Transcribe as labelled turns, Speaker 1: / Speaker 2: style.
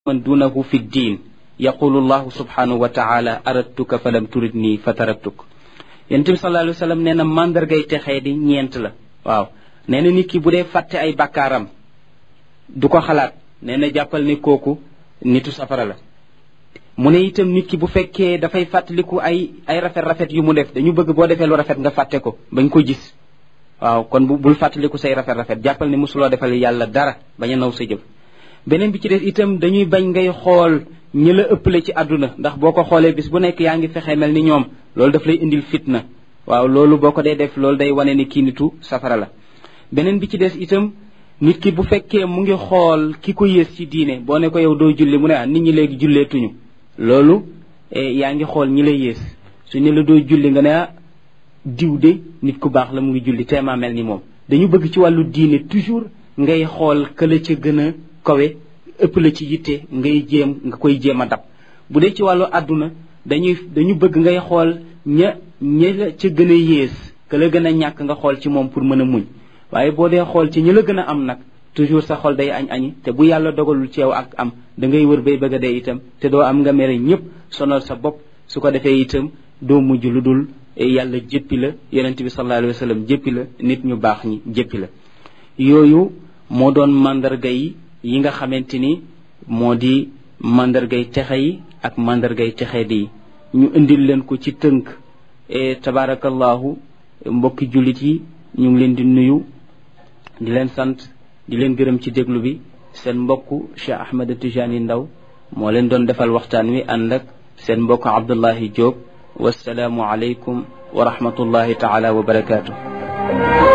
Speaker 1: man dunahu fi ddin yaqulu llahu subhanahu wa taala aradtuka fa lam turidni fa taraktuk yonent bi sallallahu alayhi wa sallam nee na mandargay texee di ñeent la waaw nee na nit ki bu dee fàtte ay bakkaaram du ko xalaat nee na jàppal ni kooku nitu safara la mu ne itam nit ki bu fekkee dafay fàttaliku ay ay rafet-rafet yu mu def dañu bëgg boo defee lu rafet nga fàtte ko bañ ko gis waaw kon bu bul fàttaliku say rafet-rafet jàppal ni mosuloo defal yàlla dara bañ a naw sa jëf beneen bi ci des itam dañuy bañ ngay xool ñi la ëppale ci àdduna ndax boo ko xoolee bis bu nekk yaa ngi fexe mel ni ñoom loolu daf lay indil fitna waaw loolu boo ko dee def loolu day wane ni kii nitu safara la beneen bi ci des itam nit ki bu fekkee mu ngi xool ki ko yées ci diine boo ne ko yow doo julli mu ne ah nit ñi léegi julleetuñu loolu yaa ngi xool ñi la yées su ne la doo julli nga ne ah diw de nit ku baax la mu ngi julli teemaa mel ni moom dañu bëgg ci wàllu diine toujours ngay xool këla ca gën a kawe ëpp la ci yitte ngay jéem nga koy jéem a dab bu dee ci wàllu àdduna dañuy dañu bëgg ngay xool ña ña la ca gën a yées ka la gën a ñàkk nga xool ci moom pour mën a muñ waaye boo dee xool ci ñi la gën a am nag toujours sa xol day añ añi te bu yàlla dogalul ci yow ak am da ngay wër bay bëgg a dee itam te doo am nga mere ñëpp sonal sa bopp su ko defee itam doo mujj lu dul yàlla jéppi la yonent bi sallallahu alayhi wa sallam jéppi la nit ñu baax ñi jéppi la yooyu moo doon mandarga yi yi nga xamante ni moo di mandargay texe yi ak mandargay texe di ñu indil leen ko ci tënk e tabarakallahu mbokki jullit yi ñu ngi leen di nuyu di leen sant di leen gërëm ci déglu bi seen mbokku Cheikh Ahmed Tijani Ndaw moo leen doon defal waxtaan wi ànd ak seen mbokk Abdullahi Diop wasalaamu aleykum wa rahmatullahi taala wa barakaatu